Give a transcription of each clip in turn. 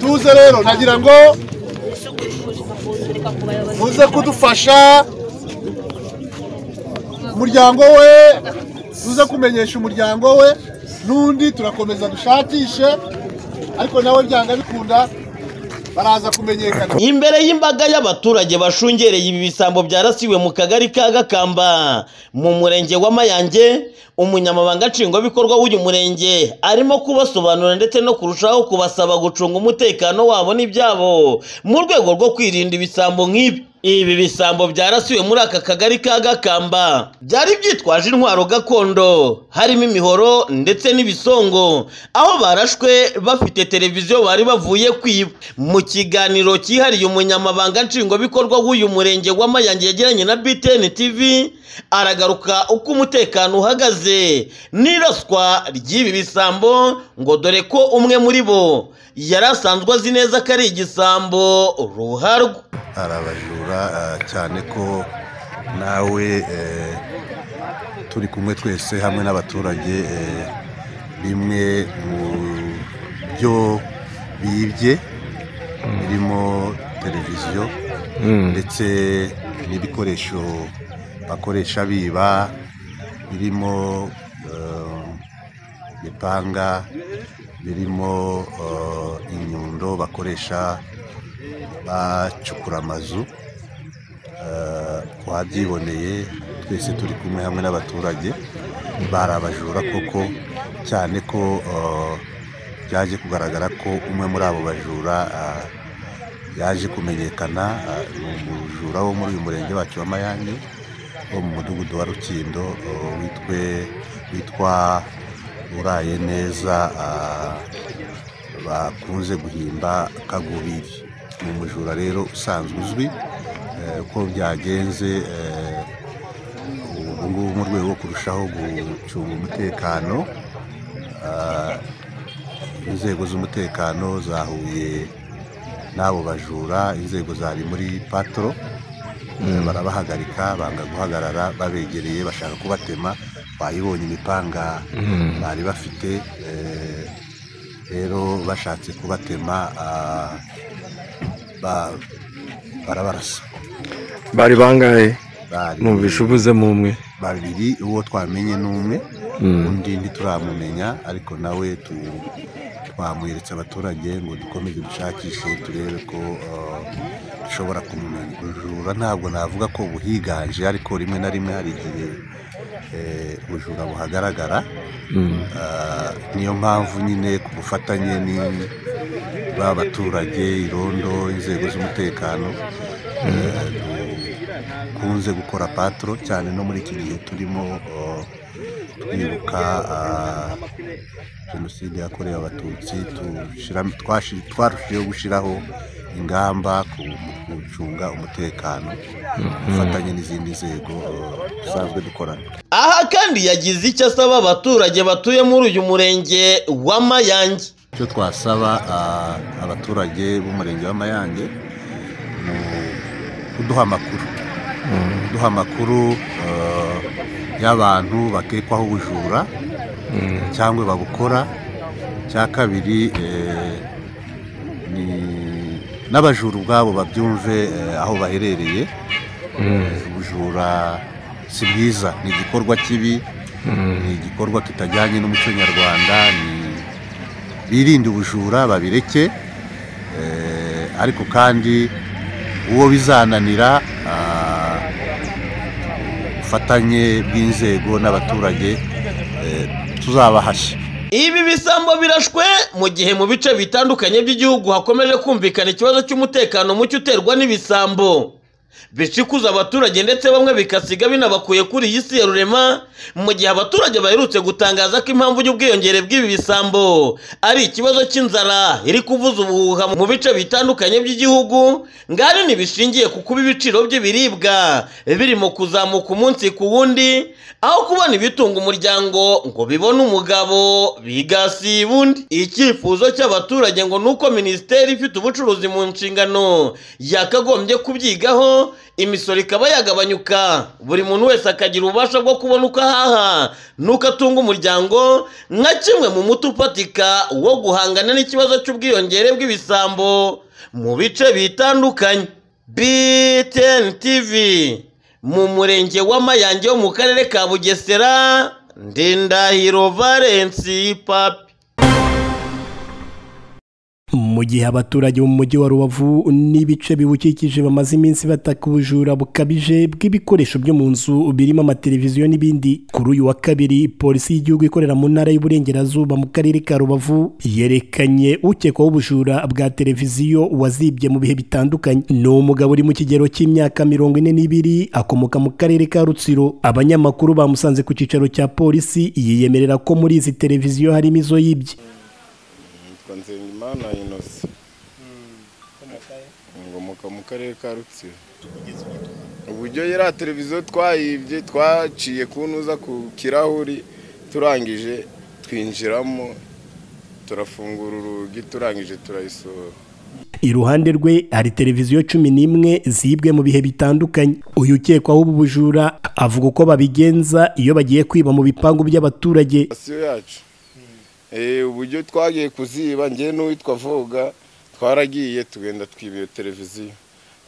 muze rero nagira ngo muze kudufasha umuryango we muze kumenyesha umuryango we n'undi turakomeza dushakishe ariko nawe byanga bikunda baraza kumenyekana imbere y'imbaga y'abaturage bashungereye ibi bisambo byarasiwe mu kagari ka gakamba mu murenge wa mayange umunyamabanga nshingwabikorwa w'uyu murenge arimo kubasobanurira ndetse no kurushaho kubasaba gucunga umutekano wabo n'ibyabo mu rwego rwo kwirinda ibisambo nk'ibi ibi bisambo byarasiwe muri aka kagari ka gakamba byari byitwaje intwaro gakondo harimo imihoro ndetse n'ibisongo aho barashwe bafite televiziyo bari bavuye kwiba mu kiganiro cyihariye umunyamabanga nshingwabikorwa w'uyu murenge wa mayange yagiranye na btn tv aragaruka uko umutekano uhagaze n'iraswa ry'ibi bisambo ngo dore ko umwe muri bo yari asanzwe azi neza ko ari igisambo ruharwa arabajura ah, cyane ko nawe eh, turi kumwe twese hamwe n'abaturage eh, bimwe mu byo bibye birimo televiziyo ndetse n'ibikoresho bakoresha biba birimo eh, imipanga birimo eh, inyundo bakoresha bacukura amazu eh, uwabyiboneye twese turi kumwe hamwe n'abaturage bari abajura koko cyane ko eh, byaje kugaragara ko umwe muri abo bajura ah, yaje kumenyekana ah, ni umujura wo muri uyu murenge wacu wa mayange wo mu mudugudu wa rukindo eh, witwe witwa uraye neza ah, bakunze guhimba kagubiri ni umujura rero usanzwe uzwi eh, uko byagenze eh, ubu ngubu mu rwego rwo kurushaho gucunga umutekano ah, inzego z'umutekano zahuye n'abo bajura inzego zari muri patro Eh, barabahagarika banga guhagarara babegereye bashaka kubatema bayibonye imipanga bari bafite eh, rero bashatse kubatema ah, ba- barabarasa bari bangahe Bari- numvishe uvuzemo umwe babiri uwo twamenye ni umwe undi ntituramumenya ariko nawe tu- twamweretse abaturage ngo dukomeze dushakishe turebe ko eh, dushobora kumumenya ubujura ntabwo navuga ko buhiganje ariko rimwe na rimwe hari igihe eh, ubujura buhagaragara Ah, niyo mpamvu nyine ku bufatanye ni ba baturage irondo inzego z'umutekano eh, dukunze gukora patro cyane no muri iki gihe turimo oh, twibuka ah, jenoside yakorewe abatutsi tushiramo- twashi- twarushijeho gushyiraho ingamba ku mu gucunga umutekano ku bufatanye n'izindi nzego oh, dusanzwe dukorana aha kandi yagize icyo asaba abaturage batuye muri uyu murenge wa mayange icyo twasaba ah, abaturage b'umurenge wa mayange ni kuduha amakuru kuduha amakuru eh, y'abantu bakekwaho ubujura cyangwa babukora cya kabiri eh, ni n'abajura ubwabo babyumve eh, aho baherereye ubujura si bwiza ni igikorwa kibi ni igikorwa kitajyanye n'umuco nyarwanda ni birinde ubujura babireke eh, ariko kandi uwo bizananira ah, ubufatanye bw'inzego n'abaturage eh, tuzabahashya ibi bisambo birashwe mu gihe mu bice bitandukanye by'igihugu hakomeje kumvikana ikibazo cy'umutekano muke uterwa n'ibisambo bicikuza abaturage ndetse bamwe bikasiga binabakuye kuri iyi si ya rurema mu gihe abaturage baherutse gutangaza ko impamvu y'ubwiyongere bw'ibi bisambo ari ikibazo cy'inzara iri kuvuza ubuhuha mu bice bitandukanye by'igihugu ngari ntibishingiye ku kuba ibiciro by'ibiribwa birimo kuzamuka umunsi ku wundi aho kubona ibitunga umuryango ngo bibone umugabo bigasiba undi icyifuzo cy'abaturage ngo ni uko minisiteri ifite ubucuruzi mu nshingano yakagombye kubyigaho imisoro ikaba yagabanyuka buri muntu wese akagira ububasha bwo kubona uko ahaha n'uko atunga umuryango nka kimwe mu muti ufatika wo guhangana n'ikibazo cy'ubwiyongere bw'ibisambo mu bice bitandukanye btn tv mu murenge wa mayange wo mu karere ka bugesera ndindahiro valensi papi mu gihe abaturage bo mu mujyi wa rubavu n'ibice biwukikije bamaze iminsi bataka ubujura bukabije bw'ibikoresho byo mu nzu birimo amateleviziyo n'ibindi kuri uyu wa kabiri polisi y'igihugu ikorera mu ntara y'uburengerazuba mu karere ka rubavu yerekanye ukekwaho ubujura bwa televiziyo wazibye mu bihe bitandukanye ni umugabo uri mu kigero cy'imyaka mirongo ine n'ibiri akomoka mu karere ka rutsiro abanyamakuru bamusanze ku cyicaro cya polisi yiyemerera ko muri izi televiziyo harimo izo yibye nitwa nzengimana inose ngomoka mu karere ka rutsiro uburyo yariya televiziyo twayibye twaciye kuntuza ku kirahuri turangije twinjiramo turafungura urugi turangije turayisohora iruhande rwe hari televiziyo cumi n'imwe zibwe mu bihe bitandukanye uyu ukekwaho ubu bujura avuga uko babigenza iyo bagiye kwiba mu bipangu by'abaturage sitasiyo yacu Eh, uburyo twagiye kuziba ngewe n'uwitwa voga twaragiye tugenda twiba iyo televiziyo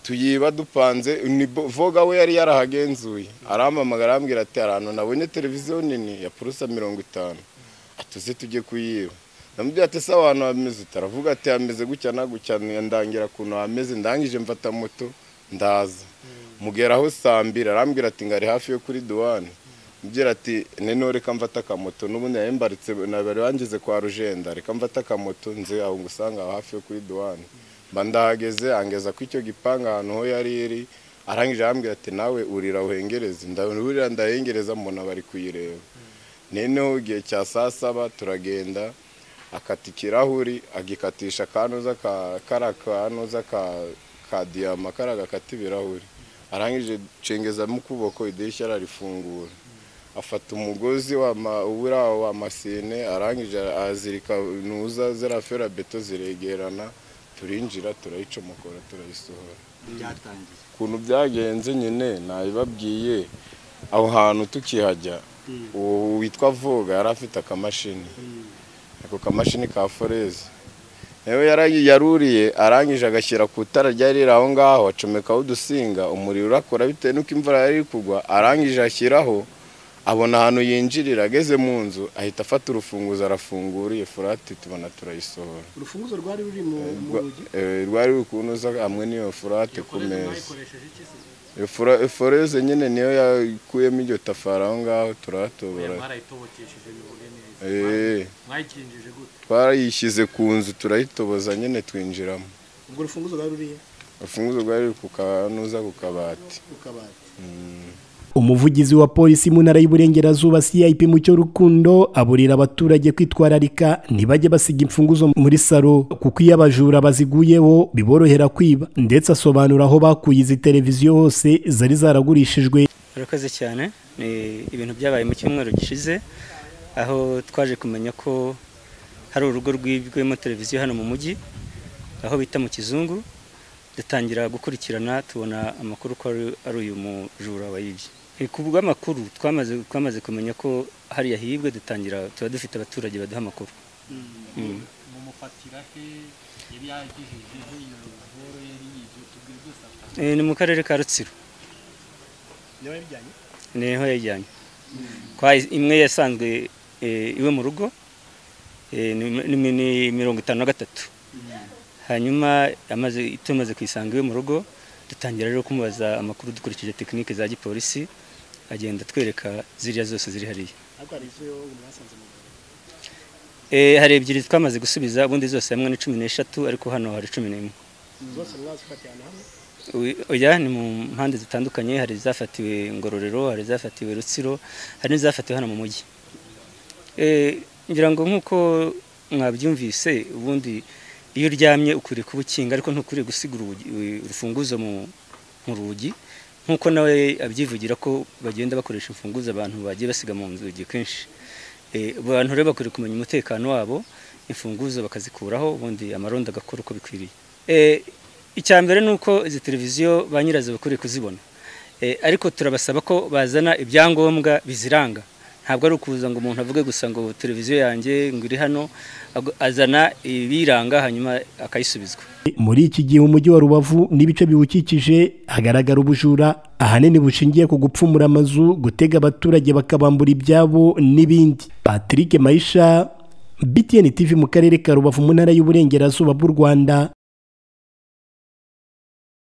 tuyiba dupanze ni bo- voga we yari yarahagenzuye arampamagara arambwira ati ahantu nabonye televiziyo nini ya purusa mirongo itanu atuze tujye kuyiba namubwira ati se ahantu hameze taravuga ati hameze gutya na gutya ndangira kuntu hameze ndangije mfata moto ndaza mugeraho saa mbiri arambwira ati ngari hafi yo kuri duwane mubwira ati nino reka mfata akamoto n'ubundi nari mbaritse nabari wangize kwa rujenda reka mfata akamoto nze aho ngusanga aho hafi yo kuri duwane mba ndahageze angeza ku icyo gipanga ahantu ho yari iri arangije arambwira ati nawe urira uhengereze ndaburira ndahengereza mbona bari kuyireba noneho igihe cya saa saba turagenda akata ikirahuri agikatisha akanuza ka kariya kanuza ka ka diyama kariya gakata ibirahuri arangije cengezamo ukuboko idirishya ararifungura afata umugozi w'uriya wa masine arangije azirika nuza ziriya ferabeto ziregerana turinjira turayicomokora turayisohora ukuntu byagenze nyine nabibabwiye aho hantu tukihajya uwo witwa voga yari afite akamashini ako kamashini ka foreze nawe yari- yaruriye arangije agashyira ku itara ryari riri aho ngaho acomekaho udusinga umuriro urakora bitewe n'uko imvura yari iri kugwa arangije ashyiraho abona ahantu yinjirira ageze mu nzu ahita afata urufunguzo arafungura iyo furati tubona turayisohora urufunguzo rwari ruri mu mu Rwa- rugi eh, rwari ruri kunoza hamwe n'iyo furate ku meza Iyo fura- foreze nyine niyo yakuyemo iryo tafari aho ngaho turahatobora Eh, mwayikinjije gute twarayishyize ku nzu turayitoboza nyine twinjiramo ubwo urufunguzo rwari ruriye urufunguzo rwari ruri ku kanuza ku kabati mu kabati umuvugizi wa polisi mu ntara y'uburengerazuba cip mucyo rukundo aburira abaturage kwitwararika ntibajye basiga imfunguzo muri salo kuko iyo abajura baziguyeho biborohera kwiba ndetse asobanura aho bakuye izi televiziyo hose zari zaragurishijwe urakoze cyane ni ibintu byabaye mu cyumweru gishize aho twaje kumenya ko hari urugo rwibwemo televiziyo hano mu mujyi aho bita mu kizungu dutangira gukurikirana tubona amakuru ko ari- ari uyu mujura wayibye Eh, ku bw'amakuru twamaze twamaze kumenya ko hariya hibwe dutangira tuba dufite abaturage baduha amakuru Mm. Eh, ni mu karere ka rutsiro niho yajyanye kwa imwe yasanzwe eh, iwe mu rugo eh, ni ni- ni mirongo itanu na gatatu hanyuma amaze tumaze kuyisanga iwe mu rugo dutangira rero kumubaza amakuru dukurikije tekinike za gipolisi agenda atwereka ziriya zose ziri hariya ariko hari izo mwasanze mu rugi Eh, hari ebyiri twamaze gusubiza ubundi zose hamwe ni cumi n'eshatu ariko hano hari cumi n'imwe zose mwazifatiye ahantu hamwe Uy- oya ni mu mpande zitandukanye hari izafatiwe ngororero hari izafatiwe rutsiro hari n'izafatiwe hano mu mujyi Eh, ngira ngo nk'uko mwabyumvise ubundi iyo uryamye ukwiriye kuba ukinga ariko ntukwiriye gusiga urugi- u- urufunguzo mu mu rugi nk'uko nawe abyivugira ko bagenda bakoresha imfunguzo abantu bagiye basiga mu nzugi kenshi Eh, abantu rero bakwiriye kumenya umutekano wabo imfunguzo bakazikuraho ubundi amarondo agakora uko bikwiriye Eh, icya mbere ni uko izi televiziyo ba nyirazo bakwiriye kuzibona Eh, ariko turabasaba ko bazana ibyangombwa biziranga ntabwo ari ukuza ngo umuntu avuge gusa ngo televiziyo yanjye ngo iri hano ahubwo azana ibiyiranga hanyuma akayisubizwa muri iki gihe umujyi wa rubavu n'ibice biwukikije hagaragara ubujura ahanini bushingiye ku gupfumura amazu gutega abaturage bakabambura ibyabo n'ibindi patrick mayisha btn tv mu karere ka rubavu mu ntara y'uburengerazuba bw'u rwanda